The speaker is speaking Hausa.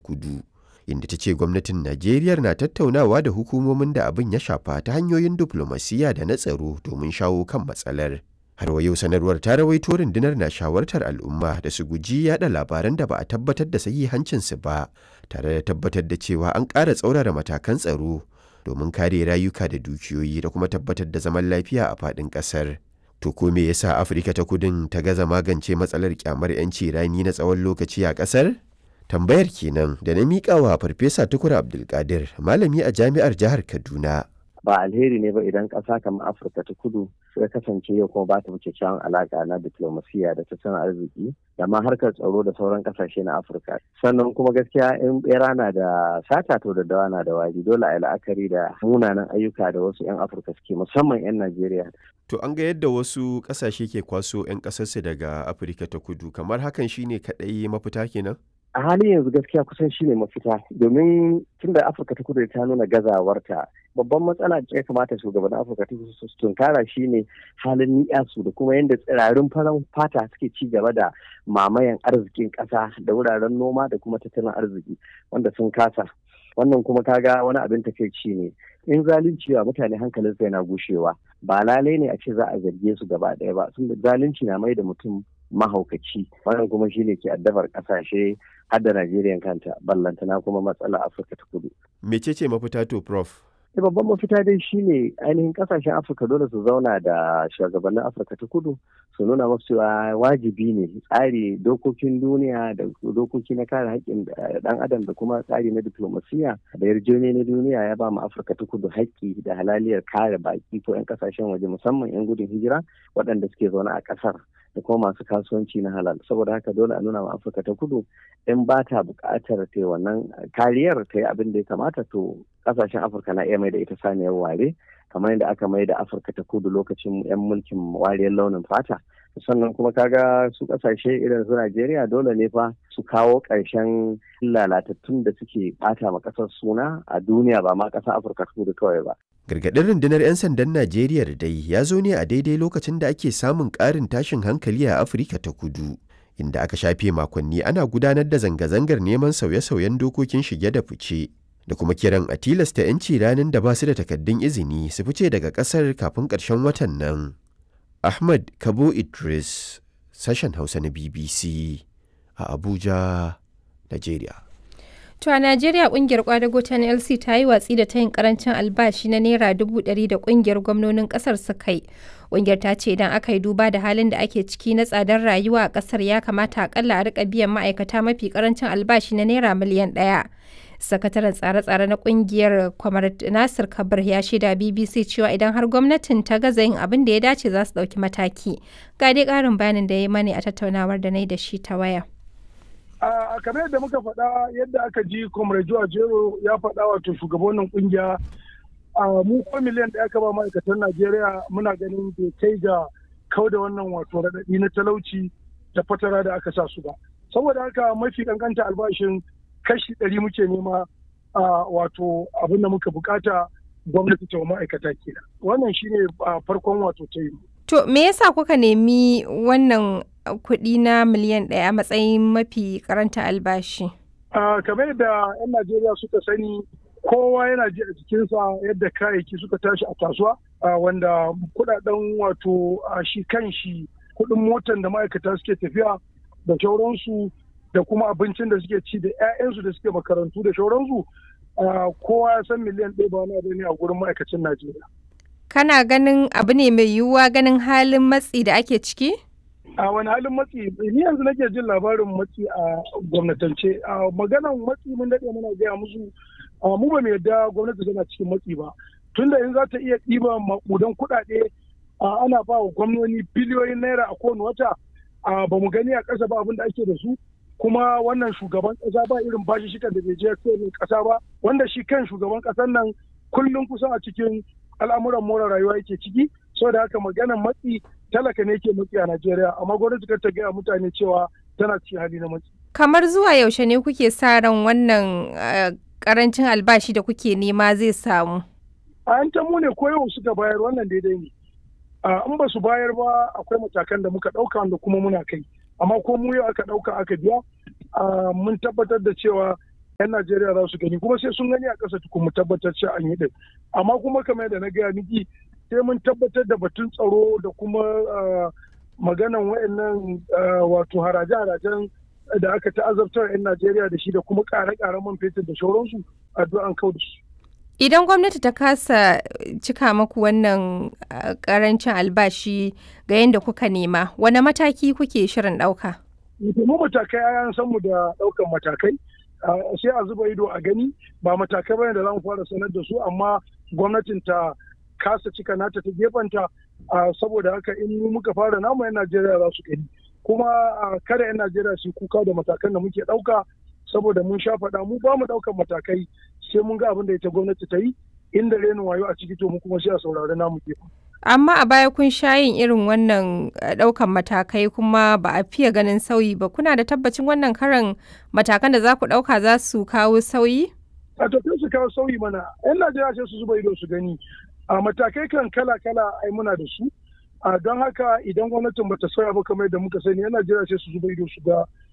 kudu inda ta ce gwamnatin najeriya na tattaunawa da hukumomin da abin ya shafa ta hanyoyin diflomasiyya da na tsaro domin shawo kan matsalar har wa yau sanarwar ta rawaito rundunar na shawartar al'umma da su guji yada labaran da ba a tabbatar da sahihancinsu ba tare da tabbatar da cewa an ƙara tsaurara matakan tsaro domin kare rayuka da dukiyoyi da kuma tabbatar da zaman lafiya a faɗin ƙasar. To ko me yasa Afirka ta kudin ta gaza magance matsalar kyamar 'yanci rani na tsawon lokaci a ƙasar? Tambayar kenan da na miƙa wa Farfesa Tukur Abdulkadir, malami a jami'ar jihar Kaduna. Ba alheri ne ba idan ƙasa kamar Afirka ta kudu ya kasance yau kuma ba ta wuce kyawun alaƙa na diplomasiya da tattalin arziki da ma harkar tsaro da sauran ƙasashe na Afirka. Sannan kuma gaskiya in bera na da sata to da dawa na da wari dole a yi la'akari da munanan ayyuka da wasu 'yan Afirka suke musamman 'yan Najeriya To an ga yadda wasu ƙasashe ke kwaso 'yan ƙasarsu daga Afirka ta kudu, kamar hakan shine kaɗai mafita kenan? A halin yanzu gaskiya kusan shine mafita domin tun da Afirka ta kudu ta nuna gazawarta babban matsala da ya kamata shugaban Afirka ta kudu su tunkara shine halin ni'yasu da kuma yadda tsirarin farar fata suke ci gaba da mamayan arzikin ƙasa da wuraren noma da kuma tattalin arziki wanda sun kasa. Wannan kuma kaga wani abin takaici ne. in zalunci wa mutane hankalin su yana gushewa ba lalai ne a ce za a zarge su gaba ɗaya ba sun zalunci na mai da mutum mahaukaci wannan kuma shine ke addabar kasashe har da Najeriya kanta ballantana kuma matsala Afirka ta kudu. Mecece mafita to prof? da babban mafita dai shine ainihin kasashen afirka dole su zauna da shugabannin afirka ta kudu su nuna masu cewa wajibi ne tsari dokokin duniya da dokoki na kare haƙƙin ɗan adam da kuma tsari na diplomasiya da yarjejeniya na duniya ya ba mu afirka ta kudu haƙƙi da halaliyar kare baƙi ko 'yan kasashen waje musamman 'yan gudun hijira waɗanda suke zaune a ƙasar da kuma masu kasuwanci na halal saboda haka dole a nuna ma afirka ta kudu in ba ta buƙatar ta wannan kariyar ta yi abin da ya kamata to kasashen afirka na iya mai da ita saniyar ware kamar yadda aka mai da afirka ta kudu lokacin yan mulkin wariyar launin fata sannan kuma kaga su kasashe irin su najeriya dole ne fa su kawo ƙarshen lalatattun da suke bata ma ƙasar suna a duniya ba ma ƙasar afirka ta kudu kawai ba Gargaɗin rundunar 'yan sandan Najeriya da dai ya zo ne a daidai lokacin da ake samun ƙarin tashin hankali a Afirka ta kudu, inda aka shafe makonni ana gudanar da zanga-zangar neman sauye-sauyen dokokin shige da fice, da kuma kiran a tilasta 'yanci ranar da ba su da takaddun izini su fice daga ƙasar kafin ƙarshen watan nan. Ahmad Kabo Idris, sashen Hausa na BBC a Abuja, Najeriya. To a Najeriya kungiyar kwadago ta NLC ta yi watsi da tayin karancin albashi na naira dubu ɗari da kungiyar gwamnonin ƙasar suka yi. Kungiyar ta ce idan aka yi duba da halin da ake ciki na tsadar rayuwa a ƙasar ya kamata akalla a rika biyan ma'aikata mafi karancin albashi na naira miliyan ɗaya. Sakataren tsare-tsare na kungiyar Kwamar Nasir Kabir ya shaida BBC cewa idan har gwamnatin ta gaza yin abin da ya dace za su ɗauki mataki. Ga dai ƙarin bayanin da ya yi mani a tattaunawar da na yi da shi ta waya. a kamar yadda muka faɗa yadda aka ji comrade jero ya faɗa wato shugabannin kungiya a mu ko miliyan ɗaya ka ba ma'aikatan najeriya muna ganin bai kai ga kau da wannan wato raɗaɗi na talauci da fatara da aka sa su ba saboda haka mafi kankanta albashin kashi ɗari muke nema a wato abin da muka bukata gwamnati ta ma'aikata kenan wannan shine farkon wato ta yi To me yasa kuka nemi wannan kuɗi na miliyan ɗaya a matsayin mafi karanta albashi? kamar yadda 'yan Najeriya suka sani kowa yana ji a jikinsa yadda kayayyaki suka tashi a kasuwa wanda kudaden wato shi kan shi kuɗin motan da ma'aikata suke tafiya da shauransu da kuma abincin da suke ci da 'ya'yansu da suke makarantu da shauransu kowa ya san miliyan ɗaya ba wani abu ne a gurin ma'aikacin Najeriya. Kana ganin abu ne mai yiwuwa ganin halin matsi da ake ciki? a wani halin matsi ni yanzu nake jin labarin matsi a gwamnatance a maganan matsi mun daɗe muna gaya musu mu ba mu yadda gwamnati tana cikin matsi ba tunda in za ta iya ɗiba maƙudan kuɗaɗe ana ba wa gwamnoni biliyoyin naira a kowane wata ba mu gani a ƙasa ba abin da ake da su kuma wannan shugaban ƙasa ba irin bashi shikan da bai je ƙasa ba wanda shi kan shugaban ƙasar nan kullum kusan a cikin al'amuran more rayuwa yake ciki saboda haka maganan matsi talaka ne ke matsi a Najeriya amma gwamnati kar ta gaya mutane cewa tana cikin hali na matsi. Kamar zuwa yaushe ne kuke sa ran wannan karancin albashi da kuke nema zai samu? A yan mu ne ko yau suka bayar wannan daidai ne. In ba su bayar ba akwai matakan da muka ɗauka wanda kuma muna kai. Amma ko mu yau aka ɗauka aka biya mun tabbatar da cewa 'yan Najeriya za su gani kuma sai sun gani a ƙasa tukun mu tabbatar cewa an yi din amma kuma kamar yadda na gaya miki sai mun tabbatar da batun tsaro da kuma maganan wayannan wato haraje-harajen da aka ta'azabtar 'yan Najeriya da shi da kuma ƙare-ƙaren man fetur da shauransu addu'an kau da su. Idan gwamnati ta kasa cika maku wannan karancin albashi ga yadda kuka nema, wane mataki kuke shirin ɗauka? Mu matakai an san mu da ɗaukan matakai, sai a zuba ido a gani ba matakai bane da za mu fara sanar da su amma gwamnatin ta kasa cika nata ta gefanta saboda haka in muka fara namu 'yan Najeriya za su gani. Kuma kada 'yan Najeriya su kuka da matakan da muke ɗauka saboda mun sha faɗa mu ba mu ɗaukan matakai sai mun ga abin da ita gwamnati ta yi inda renin wayo a ciki to mu kuma sai a saurari namu ke. Amma a baya kun sha yin irin wannan ɗaukan matakai kuma ba a fiye ganin sauyi ba kuna da tabbacin wannan karan matakan da za ku ɗauka za su kawo sauyi? A to su kawo sauyi mana 'yan Najeriya sai su zuba ido su gani a matakai kan kala-kala ai muna da su. don haka idan gwamnatin bata sauya ba kamar yadda muka sani 'yan Najeriya sai su zuba ido su ga